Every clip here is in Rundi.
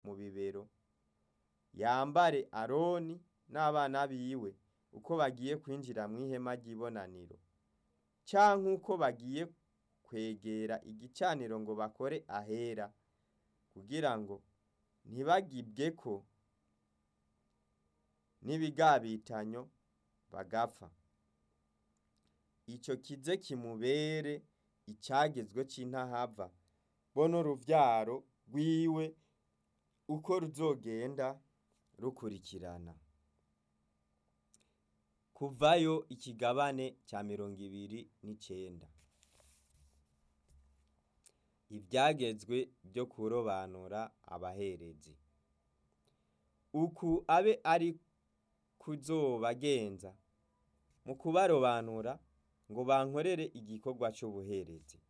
mu bibero yambare aroni n'abana biwe uko bagiye kwinjira mu ihema ry'ibonaniro canke uko bagiye kwegera igicaniro ngo bakore ahera kugira ngo ntibagibweko n'ibigabitanyo bagapfa ico kize kimubere icagezwe c'intahava bo n'uruvyaro rwiwe uko ruzogenda rukurikirana kuvayo ikigabane ca mirongo ibiri n'icenda ivyagezwe vyo kurobanura abaherezi uku abe ari kuzobagenza mu kubarobanura ngo bankorere igikorwa c'ubuherezi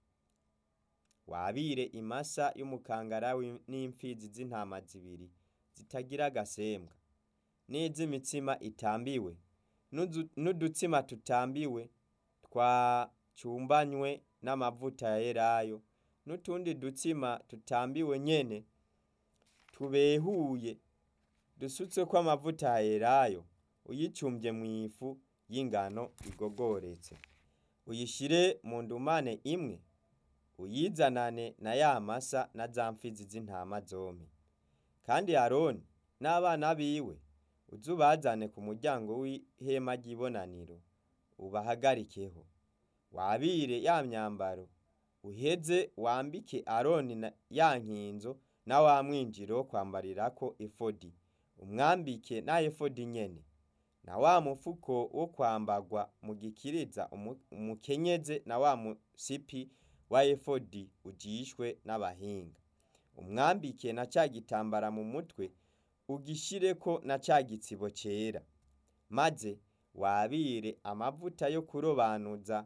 wabire imasa y'umukangara n'imfizi z'intama zibiri zitagira agasembwa n'iz'imitsima itambiwe n'udutsima tutambiwe twacumbanywe n'amavuta ya elayo n'utundi dutsima tutambiwe nyene tubehuye dusutseko amavuta ya elayo uyicumvye mw'ifu y'ingano igogoretse uyishire mu ndumane imwe uyizanane na ya masa na za mfizi z'intama zompi kandi aroni n'abana biwe uzubazane ku muryango w'ihema ry'ibonaniro ubahagarikeho wabire ya myambaro uheze wambike aroni ya nkinzo na wa mwinjiro wo kwambarirako efodi umwambike na efodi nyene na wa mufuko wo kwambarwa mu gikiriza umukenyeze na wa musipi wa efodi ujishwe n'abahinga umwambike na ca gitambara mu mutwe ugishireko na ca gitsibo cera maze wabire amavuta yo kurobanuza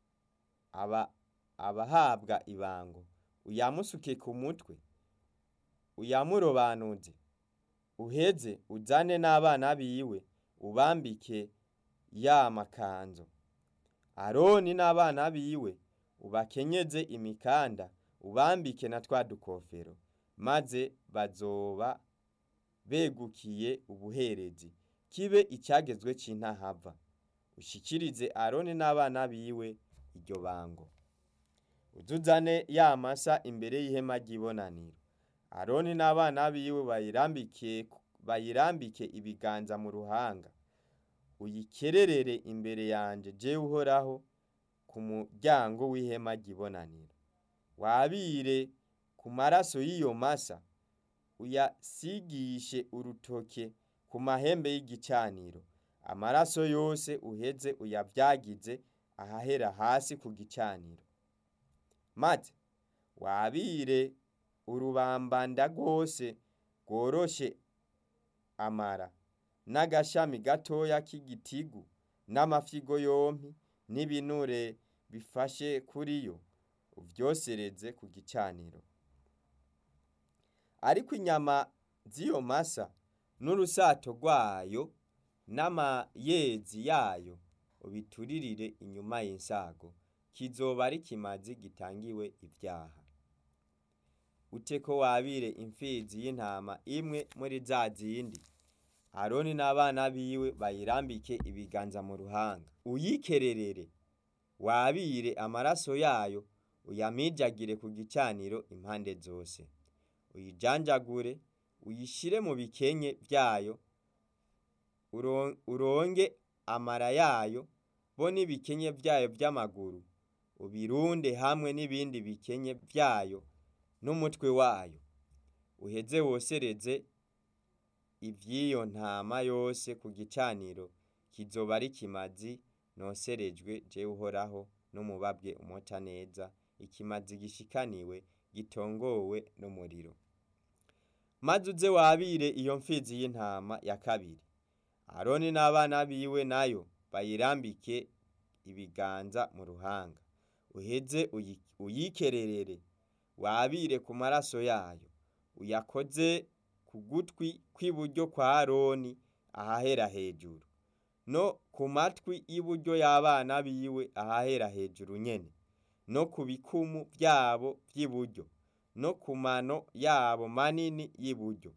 aba abahabwa ibango uyamusuke ku mutwe uyamurobanuze uheze uzane n'abana biwe ubambike ya makanzu aroni n'abana biwe ubakenyeze imikanda ubambike na twa dukofero maze bazoba begukiye ubuherezi kibe icagezwe c'intahava ushikirize aroni n'abana biwe iryo bango uzuzane ya masa imbere y'ihema ry'ibonaniro aroni n'abana biwe bayirambike bayirambike ibiganza mu ruhanga uyikererere imbere yanje jewe uhoraho ku muryango w'ihema ry'ibonaniro wabire ku maraso y'iyo masa uyasigishe urutoke ku mahembe y'igicaniro amaraso yose uheze uyavyagize ahahera hasi ku gicaniro maze wabire urubambanda rwose rworoshe amara n'agashami gatoya k'igitigu n'amafyigo yompi n'ibinure bifashe kuri yo uvyosereze ku gicaniro ariko inyama z'iyo masa n'urusato rwayo n'amayezi yayo ubituririre inyuma y'insago kizoba ari kimazi gitangiwe ivyaha uteko wabire imfizi y'intama imwe muri za zindi aroni n'abana biwe bayirambike ibiganza mu ruhanga uyikererere wabire amaraso yayo uyamijagire ku gicaniro impande zose uyijanjagure uyishire mu bikenye vyayo uronge amara yayo bo n'ibikenye vyayo vy'amaguru ubirunde hamwe n'ibindi bikenye vyayo n'umutwe wayo uheze wosereze ivy'iyo ntama yose ku gicaniro kizoba ari kimazi noserejwe jewe uhoraho n'umubabwe umota neza ikimazi gishikaniwe gitongowe n'umuriro maze uze wabire iyo mfizi y'intama ya kabiri aroni n'abana biwe nayo bayirambike ibiganza mu ruhanga uheze uyikererere wabire ku maraso yayo uyakoze ku gutwi kw'iburyo kwa aroni ahahera hejuru no ku matwi y'iburyo y'abana biwe ahahera hejuru nyene no ku bikumu vyabo vy'iburyo no ku mano yabo manini y'iburyo